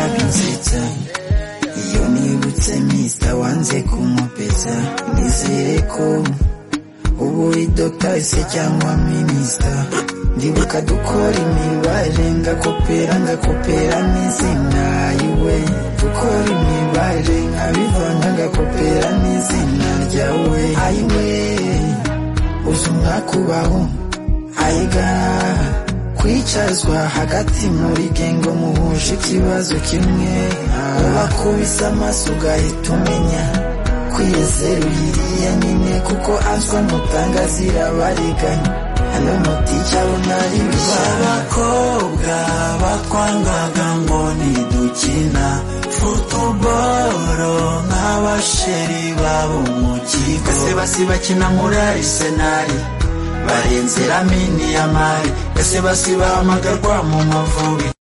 uransetsa iyo nibutse mista wanze kumupesa nizere ko ubuye dogita ese cyangwa minisita ndibuka dukora imibare ngakopera ngakopera n'izina yiwe dukora imibare nkabivanga ngakopera n'izina ryawe ayiwe uzi umwaka ubaho ayigara kwicazwa hagati muri gengo muhuje ikibazo kimwe ubakubise amaso ugahita umenya kwiyezera uyiriya nyine kuko answa n'utanga zirabariganya hano mutica bunari abakobwa bakwangaga ngo ntidukina futuboro nk'abasheri babo mu kigo ese basi bakina muri arisenali barenze ramini ya mari ese basi bahamagarwa mu mavubi